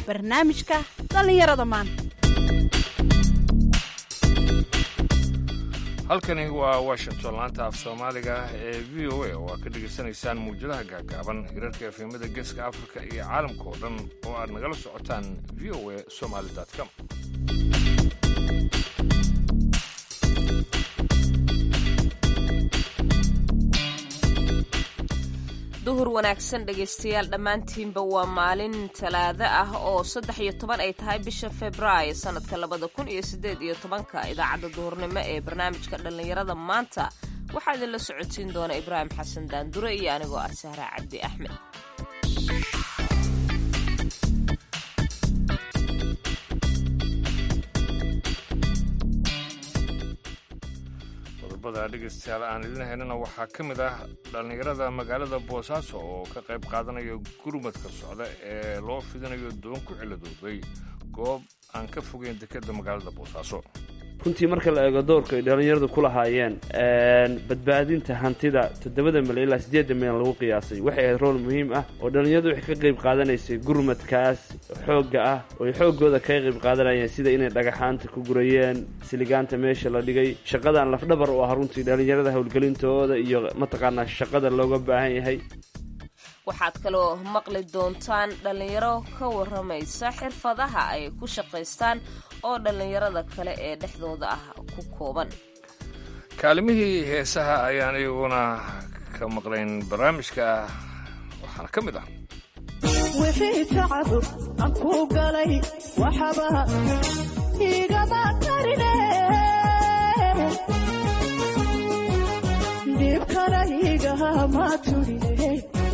barnaamijka dhallinyarada maanta halkani waa washington laanta af soomaaliga ee v o a oo aad ka dhegaysanaysaan muwjadaha gaagaaban hirarka efemada geeska afrika iyo caalamka oo dhan oo aad nagala socotaan v o a somaly com duhur wanaagsan dhegaystayaal dhammaantiinba waa maalin talaado ah oo saddex iyo toban ay tahay bisha februaayo sannadka labada kun iyo siddeed iyo tobanka idaacadda duhurnimo ee barnaamijka dhallinyarada maanta waxaa idinla socodsiin doona ibraahim xasan daandure iyo anigoo ah sahra cabdi axmed qodobada dhegaystayaal aan idin haynana waxaa ka mid ah dhallinyarada magaalada boosaaso oo ka qayb qaadanaya gurmadka socda ee loo fidinayo doon ku ciladoobay goob aan ka fogeyn dekedda magaalada boosaaso runtii marka la eego doorka ay dhallinyaradu ku lahaayeen badbaadinta hantida toddobada milyan ilaa siddeedda milyan lagu qiyaasay waxay ahayd rool muhiim ah oo dhallinyaradu waxay ka qayb qaadanaysay gurmadkaas xoogga ah oo ay xooggooda kaga qayb qaadanayeen sida inay dhagaxaanta ku gurayeen siligaanta meesha la dhigay shaqadan lafdhabar u ah runtii dhallinyarada howlgelintooda iyo mataqaanaa shaqada looga baahan yahay waxaad kaloo maqli doontaan dhallinyaro ka warramaysa xirfadaha ay ku shaqaystaan oo dhallinyarada kale ee dhexdooda ah ku kooban kaalimihii heesaha ayaan iyaguna ka maqlayn barnaamijka waxaana ka mid ah wixii tacadu aan ku galay waxba igama karine dhibkana igama turine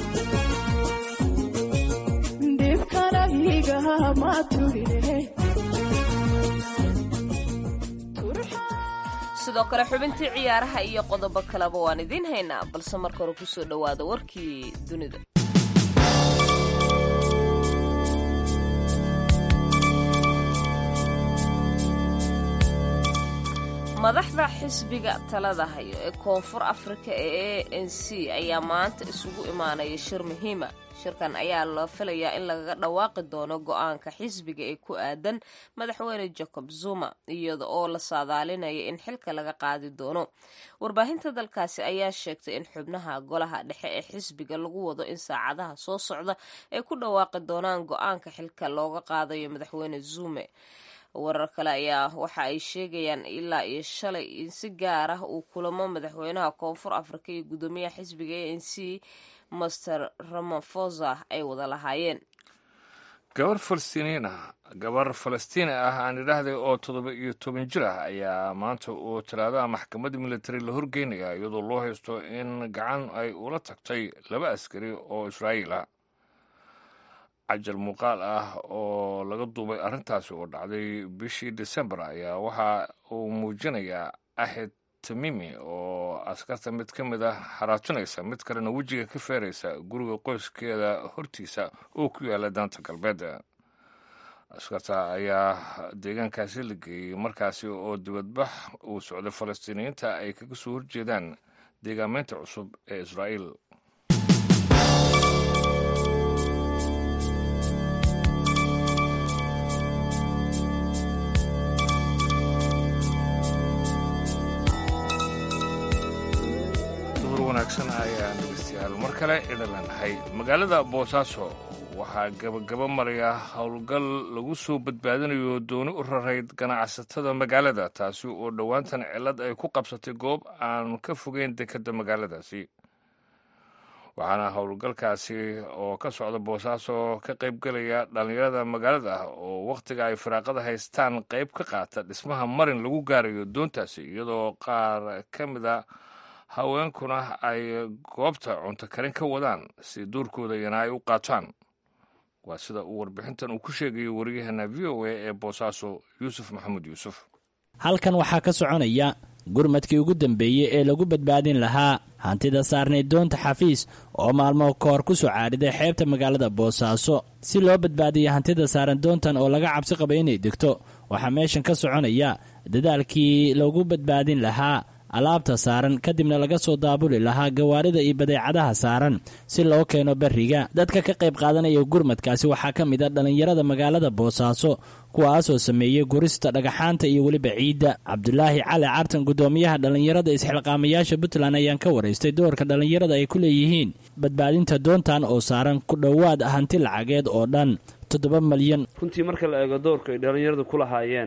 dhibkana igama turine sidoo kale xubintii ciyaaraha iyo qodobo kaleba waan idiin haynaa balse marka hore kusoo dhowaada warkii dunida madaxda xisbiga talada hayo ee koonfur afrika ee a n c ayaa maanta isugu imaanaya shir muhiima shirkan ayaa la filayaa in lagaga dhawaaqi doono go-aanka xisbiga ee ku aadan madaxweyne jacob zuma iyada oo la saadaalinaya in xilka laga qaadi doono warbaahinta dalkaasi ayaa sheegtay in xubnaha golaha dhexe ee xisbiga lagu wado in saacadaha soo socda ay ku dhawaaqi doonaan go-aanka xilka looga qaadayo madaxweyne zume warar kale ayaa waxa ay sheegayaan ilaa iyo shalay in si gaar ah uu kulamo madaxweynaha koonfur afrika iyo guddoomiyaha xisbiga a n c master ramafosa ay wada lahaayeen gabar falastiiniin ah gabar falastiini ah aan idhaahday oo toddoba iyo toban jir ah ayaa maanta uu talaadaha maxkamadda militari la horgeynaya iyadoo loo haysto in gacan ay ula tagtay laba askari oo israa'iil ah cajal muuqaal ah oo laga duubay arrintaasi oo dhacday bishii desembar ayaa waxa uu muujinayaa axed tamimi oo askarta mid ka mid ah xaraajinaysa mid kalena wejiga ka feeraysa guriga qoyskeeda hortiisa oo ku yaala daanta galbeed askarta ayaa deegaankaasi la geeyey markaasi oo dibadbax uu socday falastiiniyiinta ay kaga soo horjeedaan deegaameynta cusub ee israa'iil wanaagsan ayaan dhegeystayaal mar kale idin leenahay magaalada boosaaso waxaa gabagaba maraya howlgal lagu soo badbaadinayo dooni u rarayd ganacsatada magaalada taasi oo dhowaantan cillad ay ku qabsatay goob aan ka fogeyn dekedda magaaladaasi waxaana howlgalkaasi oo ka socda boosaaso ka qaybgelaya dhallinyarada magaalada oo wakhtiga ay firaaqada haystaan qayb ka qaata dhismaha marin lagu gaarayo doontaasi iyadoo qaar ka mid a haweenkuna ay goobta cunto karin ka wadaan si duurkooda iyana ay u qaataan waa sida uu warbixintan uu ku sheegayo waryaheena v o a ee boosaaso yuusuf maxamuud yuusuf halkan waxaa ka soconaya gurmadkii ugu dambeeyey ee lagu badbaadin lahaa hantida saarnayd doonta xafiis oo maalmo ka hor ku soo caadhiday xeebta magaalada boosaaso si loo badbaadiya hantida saaran doontan oo laga cabsi qaba inay degto waxaa meeshan ka soconaya dadaalkii lagu badbaadin lahaa alaabta saaran kadibna laga soo daabuli lahaa gawaarida iyo badeecadaha saaran si loo keeno beriga dadka ka qayb qaadanaya gurmadkaasi waxaa ka mid a dhallinyarada magaalada boosaaso kuwaasoo sameeyey gurista dhagaxaanta iyo weliba ciidda cabdulaahi cali cartan gudoomiyaha dhallinyarada isxilqaamayaasha puntland ayaan ka waraystay doorka dhallinyarada ay ku leeyihiin badbaadinta doontan oo saaran ku dhowaad hanti lacageed oo dhan toddoba malyan runtii marka la eego doorka ay dhallinyaradu ku lahaayeen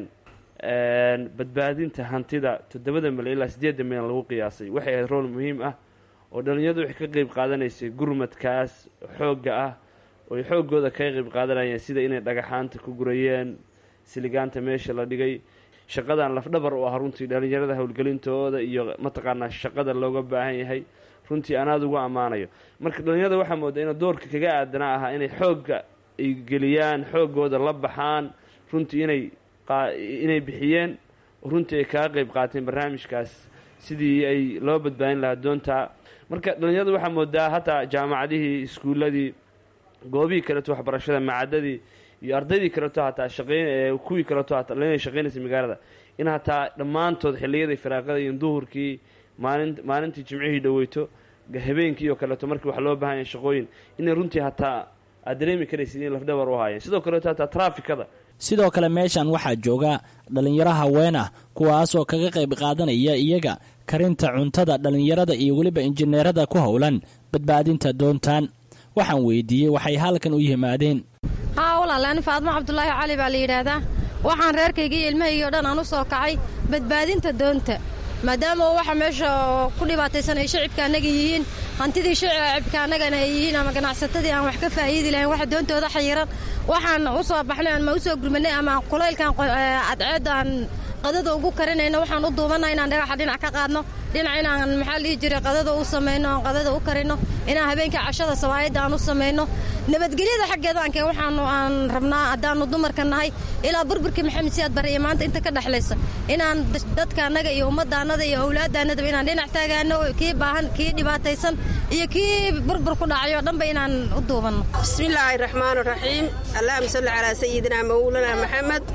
badbaadinta hantida toddobada milyan ilaa siddeedda milyan lagu qiyaasay waxay ahayd rool muhiim ah oo dhallinyaradu waxay ka qeyb qaadanaysay gurmadkaas xoogga ah oo ay xooggooda kaga qeyb qaadanayeen sida inay dhagaxaanta ku gurayeen siligaanta meesha la dhigay shaqadan lafdhabar u ah runtii dhallinyarada howlgelintooda iyo mataqaanaa shaqada looga baahan yahay runtii anaad ugu ammaanayo marka dhallinyarada waxaa moodaa inuu doorka kaga aadanaa ahaa inay xoogga ay geliyaan xooggooda la baxaan runtii inay inay bixiyeen runtii ay kaga qeyb qaateen barnaamijkaas sidii ay loo badbaadin lahaa doontaa marka dhallinyarada waxaa moodaa hataa jaamacadihii iskuuladii goobihii kaleeto waxbarashada macadadii iyo ardaydii kaleeto hataa shaqeyn kuwii kaleeto hataa inay shaqeynaysa magaalada in hataa dhammaantood xilliyadii firaaqada iyo duhurkii maalin maalintii jimcihii dhaweyto habeenkii oo kaleeto markii wax loo baahan yahay shaqooyin inay runtii hataa aad dareemi karaysid in lafdhabar u haayeen sidoo kaleeto hataa traafikada sidoo kale meeshan waxaa jooga dhallinyaro haween ah kuwaasoo kaga qayb qaadanaya iyaga karinta cuntada dhallinyarada iyo weliba injineerada ku howlan badbaadinta doontaan waxaan weydiiyey waxay halkan u yimaadeen haa walaal ani faadmo cabdulaahi cali baa la yidhaahdaa waxaan reerkaygii iyo ilmahaygii o dhan aan u soo kacay badbaadinta doonta maadaama waxa meesha ku dhibaataysan ay shicibka annaga yihiin hantidii shicibka annagana ay yihiin ama ganacsatadii aan wax ka faa'iidi lahayn waxa doontooda xayiran waxaan u soo baxnay ama u soo gurmanay ama kulaylkan cadceedda aan qadada ugu karinayno waxaan u duubanna inaan dhagaxa dhinac ka qaadno dhinac inaan maxaa dhihi jiray qadada u samayno aan qadada u karino inaan habeenkii cashada sawaayadda aan u samayno nabadgelyada xaggeeda aanke waxaanu aan rabnaa haddaanu dumarka nahay ilaa burburkii maxamed siyaad bare iyo maanta inta ka dhexlaysa inaan dadka annaga iyo ummaddaannada iyo owlaaddaannadaba inaan dhinac taagaano kii baahan kii dhibaataysan iyo kii burbur ku dhacay oo dhanba inaan u duubanno bismillaahi raxmaan raxiim allahuma salli calaa sayidina mawlana maxamed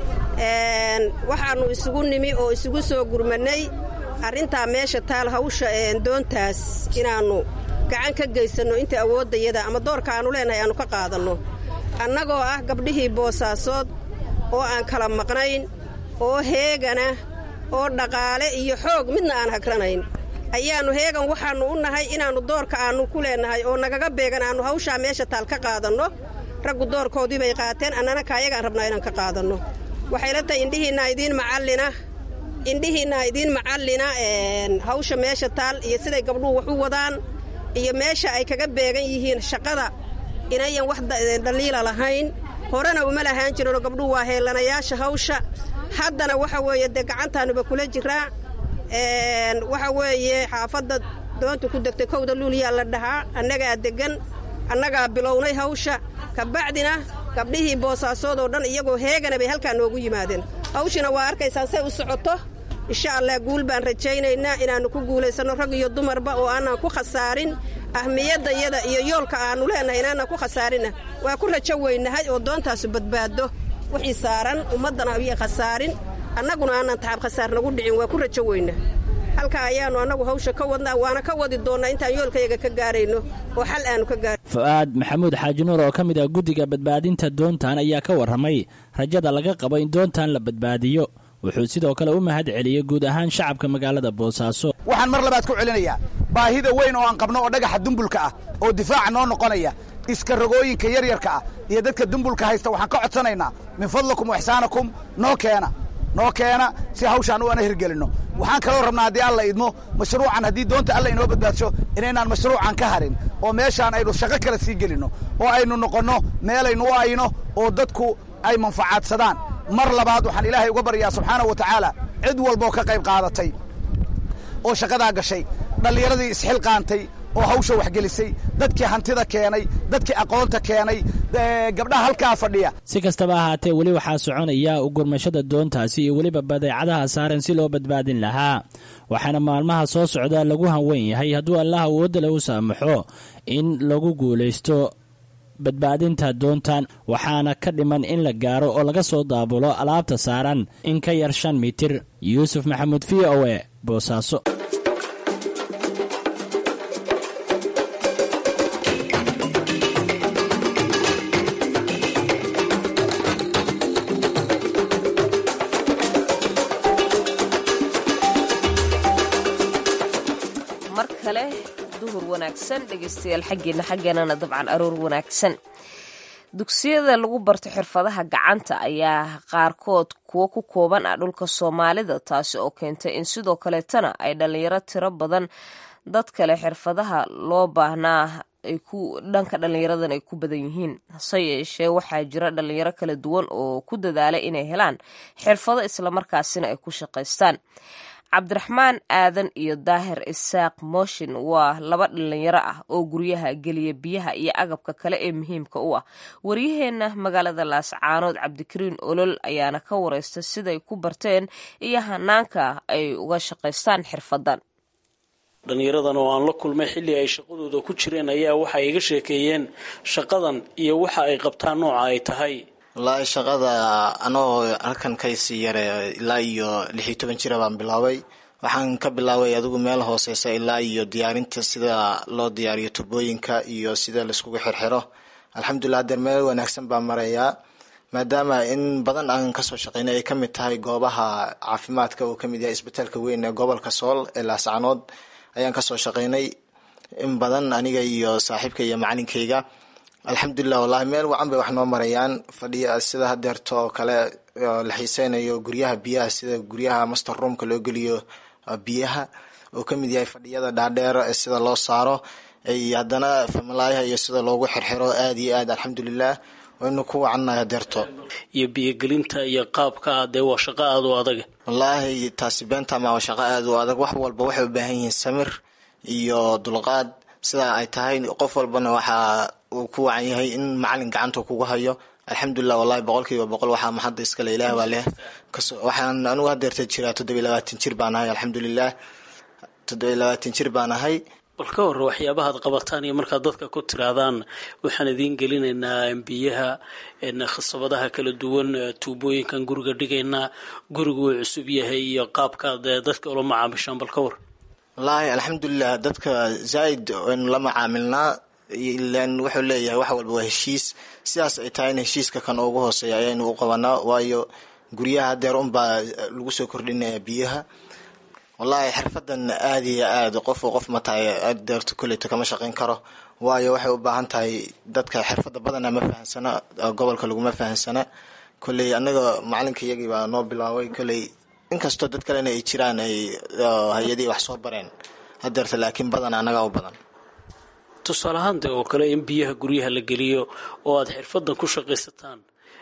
waxaannu isugu nimi oo isugu soo gurmannay arrintaa meesha taal hawsha doontaas inaannu gacan ka geysanno inta awooddayada ama doorka aannu leenahay aannu ka qaadanno annagoo ah gabdhihii boosaasood oo aan kala maqnayn oo heegana oo dhaqaale iyo xoog midna aan hagranayn ayaannu heegan waxaannu u nahay inaannu doorka aannu ku leennahay oo nagaga beegan aannu hawshaa meesha taal ka qaadanno raggu doorkoodii bay qaateen annana kaayagaan rabnaa inaan ka qaadanno waxay la tahay indhihiinna idiin macallina indhihiinna idiin macallina hawsha meesha taal iyo siday gabdhuhu wax u wadaan iyo meesha ay kaga beegan yihiin shaqada inayan wax dhaliila lahayn horena uma lahaan jirinoo gabdhuhu waa heellanayaasha hawsha haddana waxa weeye dee gacantaanuba kula jiraa waxa weeye xaafadda doonta ku degtay kowda luuliyaa la dhahaa annagaa deggan annagaa bilownay hawsha kabacdina gabdhihii boosaasoodoo dhan iyagoo heegana bay halkaa noogu yimaadeen hawshina waa arkaysaan say u socoto insha allah guul baan rajaynaynaa inaannu ku guulaysanno rag iyo dumarba oo aanan ku khasaarin ahmiyaddayada iyo yoolka aannu leenahay inaanan ku khasaarinna waa ku rajo weynahay oo doontaasu badbaaddo wixii saaran ummaddana ayay khasaarin annaguna aanan taxab khasaar nagu dhicin waa ku rajo weyna halkaa ayaannu annagu hawsha ka wadnaa waana ka wadi doonnaa intaan yoolkayaga ka gaarayno oo xal aanu ka gaar fu-aad maxamuud xaaji nuur oo ka mid ah guddiga badbaadinta doontan ayaa ka warramay rajada laga qabo in doontan la badbaadiyo wuxuu sidoo kale u mahad celiyey guud ahaan shacabka magaalada boosaaso waxaan mar labaad ku celinayaa baahida weyn oo aan qabno oo dhagaxa dumbulka ah oo difaaca noo noqonaya iska rogooyinka yaryarka ah iyo dadka dumbulka haysta waxaan ka codsanaynaa min fadlakum waxsaanakum noo keena noo keena si hawshaan u ana hirgelinno waxaan kaloo rabnaa haddii alla idmo mashruucan haddii doonta alla inoo badbaadsho inaynaan mashruucan ka harin oo meeshaan aynu shaqo kale sii gelinno oo aynu noqonno meelaynu u ayno oo dadku ay manfacaadsadaan mar labaad waxaan ilaahay uga baryaa subxaana wa tacaala cid walboo ka qayb qaadatay oo shaqadaa gashay dhallinyaradii isxilqaantay oo hawsha waxgelisay dadkii hantida keenay dadkii aqoonta keenay gabdhaha halkaa fadhiya si kastaba ahaatee weli waxaa soconaya ugurmashada doontaasi iyo weliba badeecadaha saaran si loo badbaadin lahaa waxaana maalmaha soo socda lagu hanweyn yahay hadduu allah awoodda lagu saamaxo in lagu guulaysto badbaadinta doontan waxaana ka dhiman in la gaaro oo laga soo daabulo alaabta saaran in ka yar shan mitir yuusuf maxamuud v o e boosaaso kale duhur wanaagsan dhegaystayaal xaggeena xaggeenana dabcan aroor wanaagsan dugsiyada lagu barto xirfadaha gacanta ayaa qaarkood kuwo ku kooban ah dhulka soomaalida taasi oo keentay in sidoo kaleetana ay dhallinyaro tiro badan dad kale xirfadaha loo baahnaa ay ku dhanka dhallinyaradan ay ku badan yihiin hase yeeshee waxaa jira dhallinyaro kala duwan oo ku dadaalay inay helaan xirfado islamarkaasina ay ku shaqaystaan cabdiraxmaan aadan iyo daahir isaaq mooshin waa laba dhallinyaro ah oo guryaha geliya biyaha iyo agabka kale ee muhiimka u ah waryaheenna magaalada laascaanood cabdikariin olol ayaana ka wareysta siday ku barteen iyo hanaanka ay uga shaqaystaan xirfadan dhallinyaradan oo aan la kulmay xilli ay shaqadooda ku jireen ayaa waxay iga sheekeeyeen shaqadan iyo waxa ay qabtaan nooca ay tahay wallaahi shaqada anoo halkan kaysii yare ilaa iyo lix iyo toban jira baan bilaabay waxaan ka bilaabay adigu meel hooseysa ilaa iyo diyaarinta sida loo diyaariyo tubooyinka iyo sida laiskugu xirxiro alxamdulilah hadeer meel wanaagsan baan marayaa maadaama in badan aan kasoo shaqeynay ay kamid tahay goobaha caafimaadka uu kamid yahay isbitaalka weyn ee gobolka sool ee laascanood ayaan kasoo shaqeynay in badan aniga iyo saaxiibka iyo macalinkeyga alxamdulilah wallahi meel wacan bay wax noo marayaan fadhiya sida hadeerto oo kale la xiiseynayo guryaha biyaha sida guryaha master roomka loo geliyo biyaha oo kamid yahay fadhiyada dhaadheer ee sida loo saaro ay haddana familaayaha iyo sida loogu xirxiro aada iyo aad alxamdulilah waynu ku wacannahay hadeerto iyo biyogelinta iyo qaabka dee waa shaqo aada u adag wallaahi taasi beentama waa shaqo aada u adag wax walba waxay u baahan yihiin samir iyo dulqaad sidaa ay tahay qof walbana waxaa uu ku wacan yahay in macalin gacanta kugu hayo alxamdulilah wallahi boqol kiiba boqol waxaa maxadda iskale ilaah baa leh waxaan anigu hadeerta jiraa toddobiy labaatan jir baan ahay alxamdulilah toddobiy labaatan jir baan ahay bal ka hore waxyaabahaad qabataan iyo markaad dadka ku tiraadaan waxaan idiin gelinaynaa biyaha khasabadaha kala duwan tuubooyinkan guriga dhigaynaa gurigu uu cusub yahay iyo qaabkaad dadka ula macaamishaan bal ka war wallaahi alxamdulilah dadka zaaid waynu la macaamilnaa ilan wuxuu leeyahay wax walba waa heshiis sidaas ay tahay in heshiiska kan ugu hooseeya ayaynu u qabanaa waayo guryaha hadeer unbaa lagu soo kordhinaya biyaha wallaahi xirfadan aada iyo aad qof qof ma tahay adeerto koleyto kama shaqeyn karo waayo waxay u baahan tahay dadka xirfada badana ma fahansana gobolka laguma fahansana kolley anaga macalinka iyagii baa noo bilaabay kolley inkastoo dad kalena ay jiraan ay hay-adihii wax soo bareen hadeerta laakiin badan anagaa u badan tusaale ahaante oo kale in biyaha guryaha la geliyo oo aada xirfadan ku shaqaysataan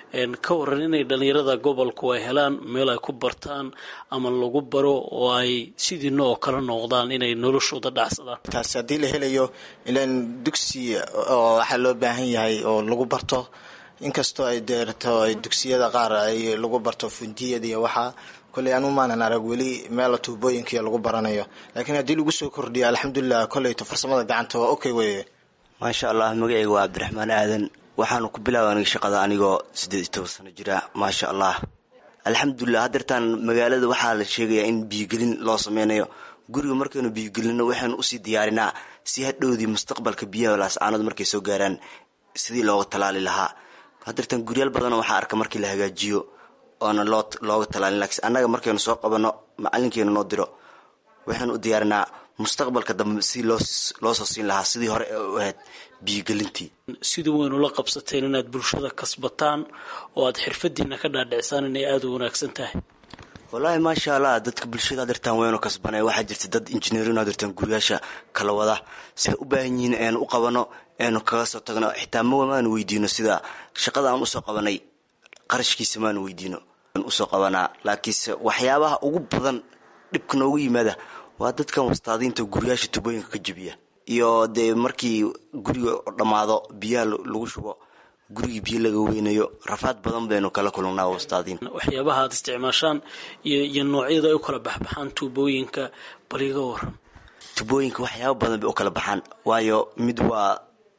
ka waran inay dhallinyarada gobolku ay helaan meel ay ku bartaan ama lagu baro oo ay sidiina oo kale noqdaan inay noloshooda dhacsadaan taasi haddii la helayo ilan dugsi oo waxaa loo baahan yahay oo lagu barto inkastoo ay deerto ay dugsiyada qaar ay lagu barto fundiyada iyo waxaa kolley anu maanan arag weli meela tuubooyinkiiyo lagu baranayo laakiin haddii lagu soo kordhiyo alxamdulilah kolleyto farsamada gacanta waa okay weye maasha allah magaceyga waa cabdiraxmaan aadan waxaanu ku bilaaba aniga shaqada anigoo siddeed iyo toban sano jira maasha allah alxamdulilah hadeertaan magaalada waxaa la sheegayaa in biyogelin loo sameynayo guriga markaynu biyogelino waxaynu usii diyaarinaa si hadhowdii mustaqbalka biyaha laascaanood markay soo gaaraan sidii looga talaali lahaa hadeertaan guryaal badanoo waxaa arka markii la hagaajiyo oona loo looga talaalin laakiin annaga markaynu soo qabano macalinkeenu noo diro waxaynu u diyaarinaa mustaqbalka dambe si loo loo soo siin lahaa sidii hore ee u ahayd biyogelintii sidii waynu la qabsateen inaad bulshada kasbataan oo aad xirfadiina ka dhaadhicsaan inay aada u wanaagsan tahay wallaahi maasha allah dadka bulshada hadirtaan waynu kasbanay waxaa jirta dad injineerin hadirtaan guryaasha kala wada siday u baahan yihiin eenu u qabano eenu kaga soo tagno xitaa ma maanu weydiino sida shaqada aan usoo qabanay qarashkiisa maanu weydiino usoo qabanaa laakiinse waxyaabaha ugu badan dhibka noogu yimaada waa dadkan wastaadiinta guryaasha tubooyinka ka jebiya iyo dee markii guriga dhammaado biyaha lagu shubo gurigii biyo laga weynayo rafaad badan baynu kala kulnaa wastaadiin waxyaabaha aad isticmaashaan iyo iyo noocyada ay u kala baxbaxaan tuubooyinka bal iga waran tubooyinka waxyaaba badan bay u kala baxaan waayo mid waa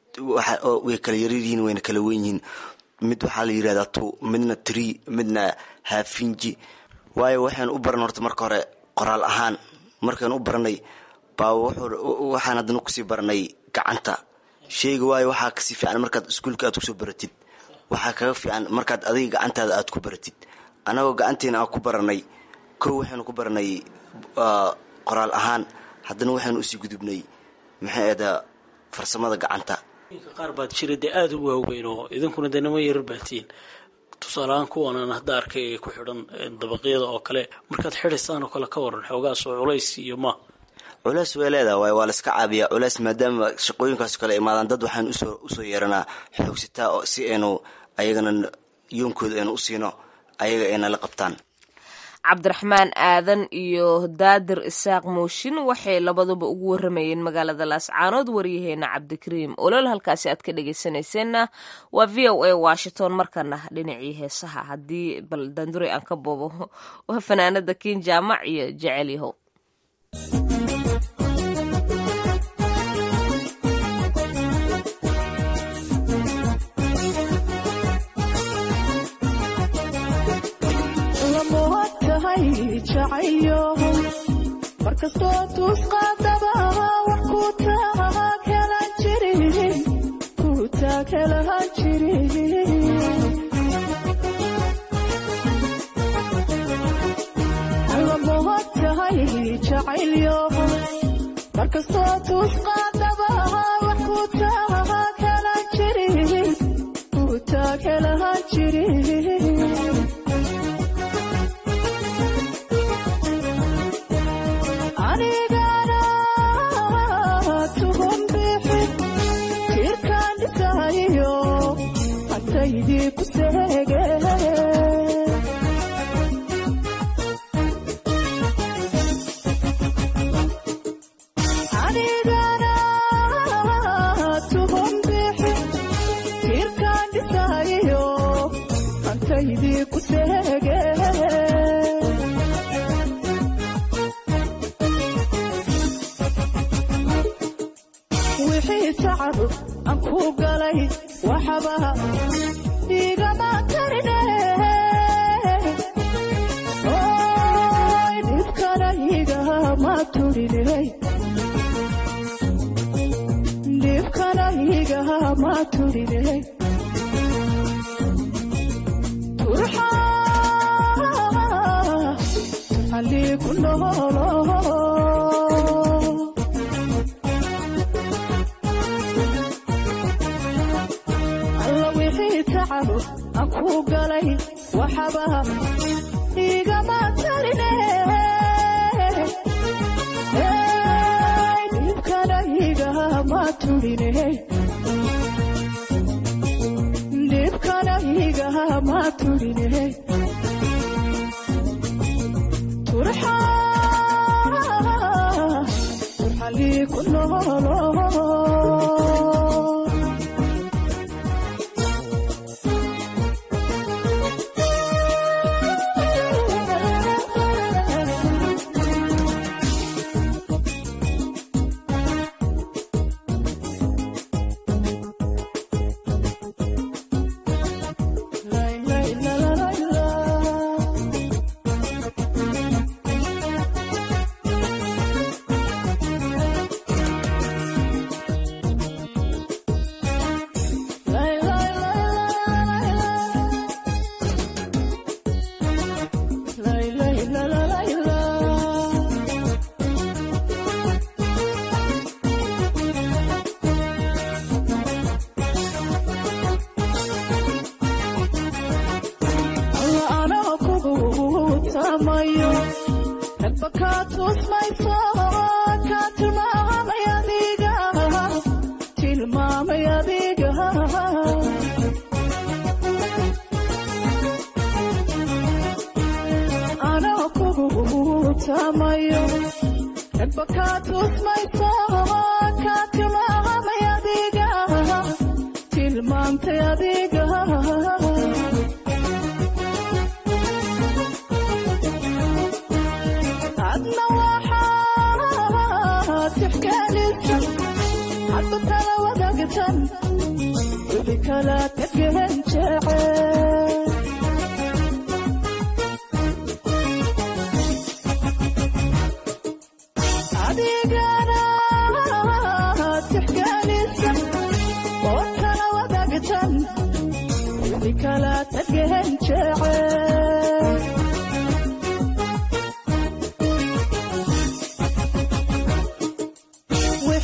way kala yaryihiin wayna kala wen yihiin mid waxaa la yirahdaa tu midna tree midna haafinji waayo waxaynu u baran horta marka hore qoraal ahaan markaynu u baranay baa waxaan haddana kusii baranay gacanta sheyga waayo waxaa kasii fiican markaad iskuulka aad kusoo baratid waxaa kaga fiican markaad adiga gacantaada aad ku baratid annagoo gacanteena aan ku baranay kow waxaynu ku baranay qoraal ahaan haddana waxaynu usii gudubnay maxay ahda farsamada gacanta qaar baad jira dee aada u waaweyn oo idinkuna dee nima yarar baatiin tusaaleahaan kuwanan hadda arkay ee ku xidhan dabaqyada oo kale markaad xidhaysaan oo kale ka waran xoogaasoo culays iyo ma culeys way leedaha waay waa la iska caabiyaa culeys maadaama shaqooyinkaaso kale imaadaan dad waxaan usoo usoo yeeranaa xoogsitaa oo si aynu ayagana yoonkooda aynu u siino ayaga ayna la qabtaan cabdiraxmaan aadan iyo daadir isaaq mooshin waxay labaduba ugu waramayeen magaalada laascaanood waryaheena cabdikariim olol halkaasi aad ka dhegeysanayseena waa v o a washington markana dhinacii heesaha haddii bal danduri aan ka boobo waa fanaanada kiin jaamac iyo jecel yahow markastoo tuusqaadaba wax ku taaghelan jiri ku taaghelahan jiri allamohad tahay jacaylyo markastoo tuusqaadaba wax ku taaghelan jiri ku taaghelahan jiri wixii tacab aan ku galay waxba igama karine dhibkana igama turinay dhibkana igama turinay turxalii ku noolo aan ku galay waxba igama tarine dhibkana igama turine dhibkana igama turine turxa turxalii ku noolo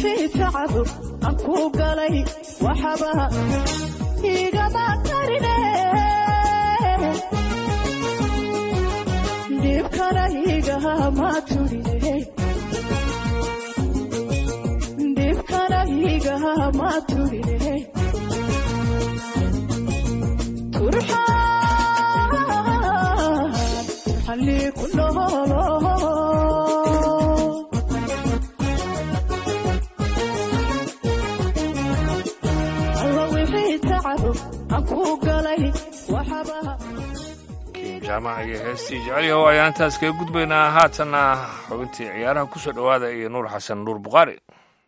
wixii tacabo aan ku galay waxaba igama karine dhibkana igama turine dhibkana igama turine turxaan turxan lii ku noolo alla wixii tacabo aan ku galay waxaba kiin jaamaca iyo heestii jecelyahow ayaan intaas kaga gudbaynaa haatanna xubintii ciyaaraha ku soo dhowaada iyo nuur xasan nuur bukhaari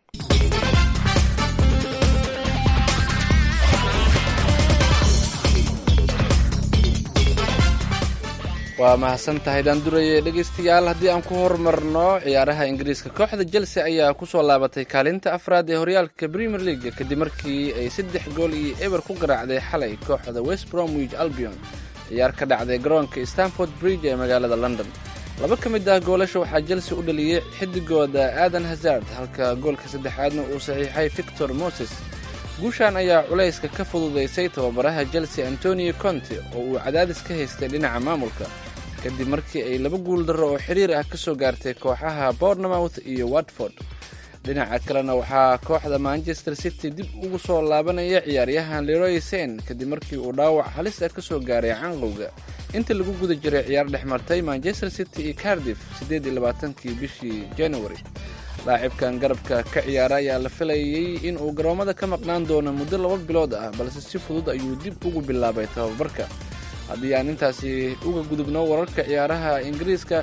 waa mahadsan tahay daanduraye dhegaystayaal haddii aan ku horumarno ciyaaraha ingiriiska kooxda chelsea ayaa kusoo laabatay kaalinta afraad ee horyaalka premier league kadib markii ay saddex gool iyo eber ku garaacday xalay kooxda west bromwich albion ciyaar ka dhacday garoonka stanford bridge ee magaalada london laba ka mid ah goolasha waxaa chelsea u dhaliyey xidigooda aadan hazard halka goolka saddexaadna uu saxiixay victor moses guushan ayaa culayska ka fududaysay tababaraha chelsea antonio conte oo uu cadaadis ka haystay dhinaca maamulka kadib markii ay laba guul darro oo xiriir ah ka soo gaartay kooxaha bournemouth iyo watford dhinaca kalena waxaa kooxda manchester city dib ugu soo laabanaya ciyaaryahan leroy sen kadib markii uu dhaawac halis ah ka soo gaaray canqowga inta lagu guda jiray ciyaar dhex martay manchester city iyo cardiff siddeed iyo labaatankii bishii january laacibkan garabka ka ciyaara ayaa la filayay in uu garoommada ka maqnaan doono muddo laba bilood ah balse si fudud ayuu dib ugu bilaabay tababarka haddii aan intaasi uga gudubno wararka ciyaaraha ingiriiska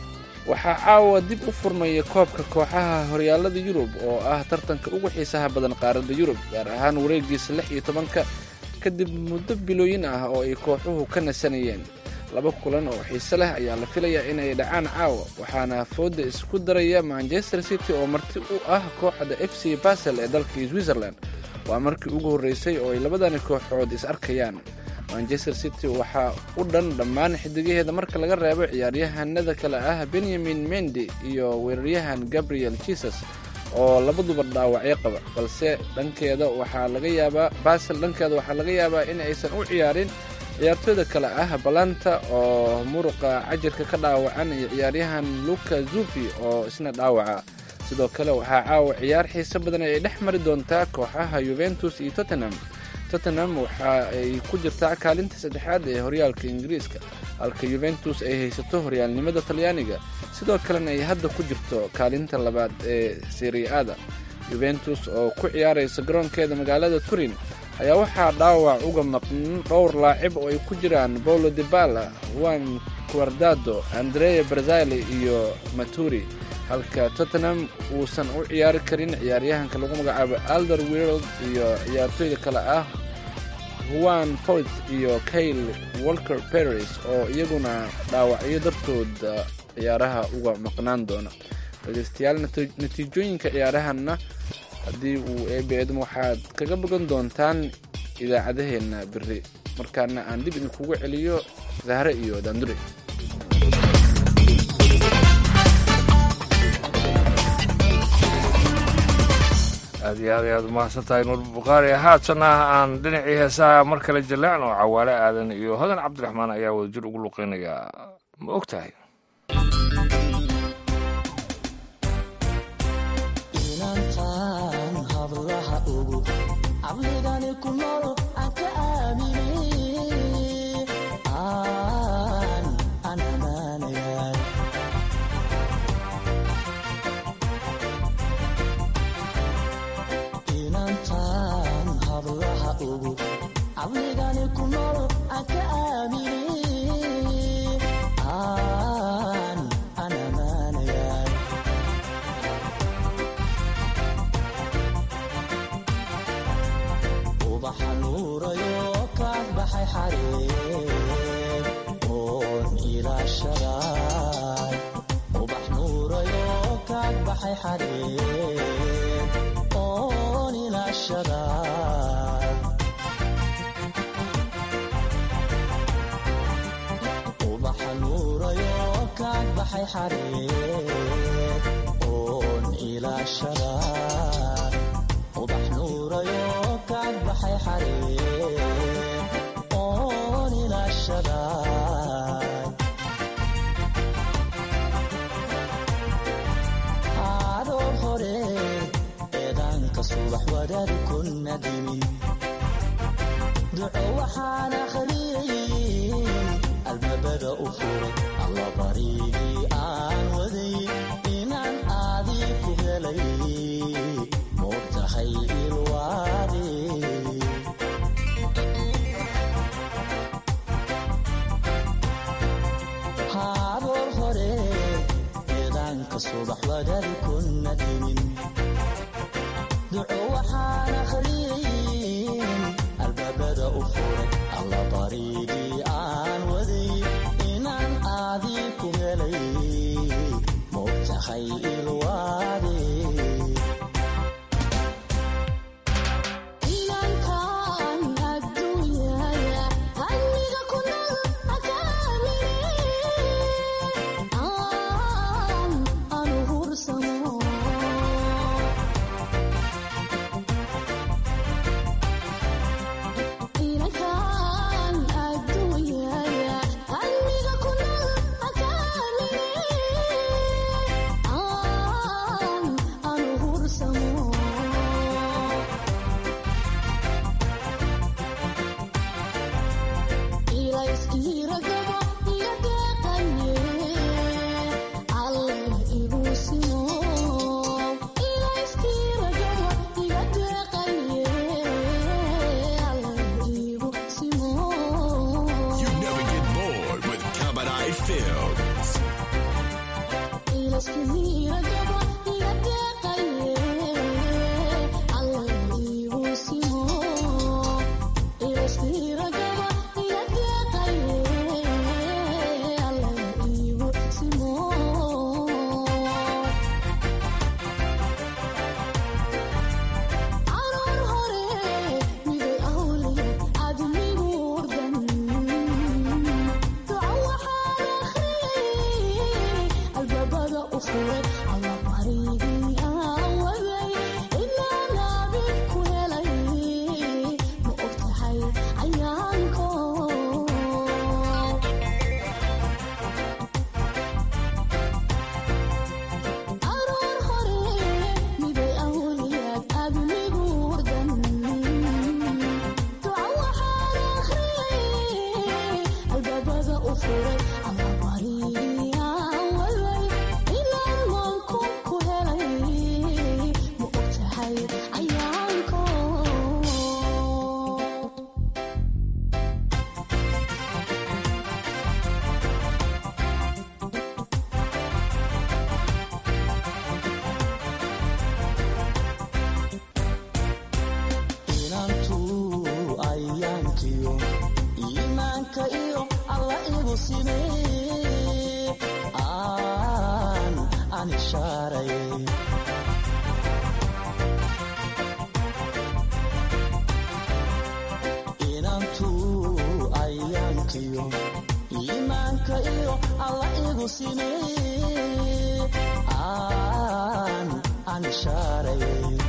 waxaa caawa dib u furmaya koobka kooxaha horyaalada yurub oo ah tartanka ugu xiisaha badan qaaradda yurub gaar ahaan wareegiisa lix iyo tobanka kadib muddo bilooyin ah oo ay kooxuhu ka nasanayeen laba kulan oo xiise leh ayaa la filayaa inay dhacaan caawa waxaana fooda isku daraya manchester city oo marti u ah kooxda f c basel ee dalka switzerland waa markii ugu horreysay oo ay labadani kooxood is arkayaan manchester city waxaa u dhan dhammaan xidigaheeda marka laga reebo ciyaaryahanada kale ah benyamin mendi iyo weeraryahan gabriel jesus oo labaduba dhaawacyo qaba balse dhankeeda waxaa laga yaabaa basel dhankeeda waxaa laga yaabaa in aysan u ciyaarin ciyaartooyda kale ah balanta oo muruqa cajirka ka dhaawacan iyo ciyaaryahan luka zufi oo isna dhaawaca sidoo kale waxaa caawa ciyaar xiise badan ay dhex mari doontaa kooxaha yuventus iyo tottenham tottenham waxa ay ku jirtaa kaalinta saddexaad ee horyaalka ingiriiska halka yuventus ay haysato horyaalnimada talyaaniga sidoo kalena ay hadda ku jirto kaalinta labaad ee seriada yuventus oo ku ciyaaraysa garoonkeeda magaalada turin ayaa waxaa dhaawac uga maqan dhowr laacib oo ay ku jiraan paulo debala juan quardado andrea brazili iyo maturi halka tottenham uusan u ciyaari karin ciyaaryahanka lagu magacaabo alder world iyo ciyaartooyda kale ah juan foyt iyo kayle walker paris oo iyaguna dhaawacyo dartooda ciyaaraha uga maqnaan doona dhegeystayaal natiijooyinka ciyaarahanna haddii uu eebe eedmo waxaad kaga bogan doontaan idaacadaheenna beri markaana aan dib idinkugu celiyo zahre iyo daandure aad iyo aad ayaad umahadsan tahay nuur bukhaari haatana aan dhinacii heesaha mar kale jaleecno cawaale aadan iyo hodan cabdiraxmaan ayaa wadajir ugu luqeynayaa ma og tahay xareed oon ilaashada eedaanka subax wadaad ku nadimin duco waxaan akhriyey albaabada u furay alla barigii aan waday inaan aadii ku helay moog tahay ilwaade haaboor hore eedaanka subax wadaad ku nadimin duco waxaan akhriyey albaabada u furay alla barigii aan waday inaan aadii ku helay moog tahay ilwaade inankaan adduunyaya hanniga ku nool akaamine aan anu hursamo inankaan adduunyaya hanniga ku nool akaamine aan anu hursamo ilayskiragaba iyo deeqaye alleh igu simo ilayskiragaba iyo deeqaye alleh igu simo You never get bored with Cabaret Films. ilayskiragaba iyo deeqaye alleh igu simo ilayskiragaba iyo deeqaye alleh igu simo caruur hore miday awliye admigu urdan duco waxaan akhriyey albaabada u furay alla barigii aan waday inaan abid ku helay ma og tahay cayaanko caruur hore miday awliyaad admigu urdan duco waxaan akhriyey albaabada u furay alla barigii aan waday inaan maanku ku helay ma og tahay cayaanko inantuu ayaankiyo iimaanka iyo alla igu simee aan aan ishaaray inantuu ayaankiyo iimaanka iyo alla igu simee aan aan ishaaray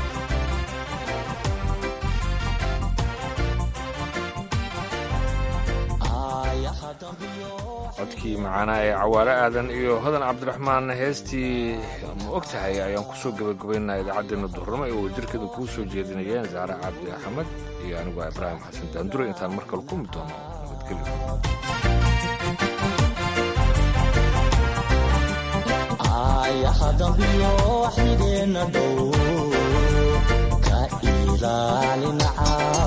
codkii macaanaa ee cawaale aadan iyo hodan cabdiraxmaan heestii ma og tahay ayaan kusoo gebagabaynaa idaacaddeenna duhurnimo ee wadajirkeeda kuu soo jeedinayeen saare cabdi axmed iyo anigu ibraahim xasan daandure intaan mar kale ku mid doono nabadgelyo ayaha dambiyo xigeenna dhow ka ilaalinaca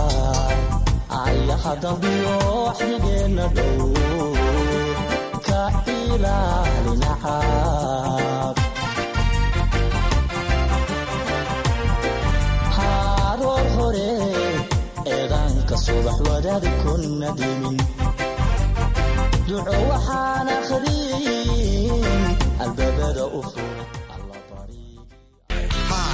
ayaha dambiyo xigeenna dhow ka ilaalinaca haaroor hore eedaanka subax wadaad ku nadimin duco waxaan akhriyey albaabada u furay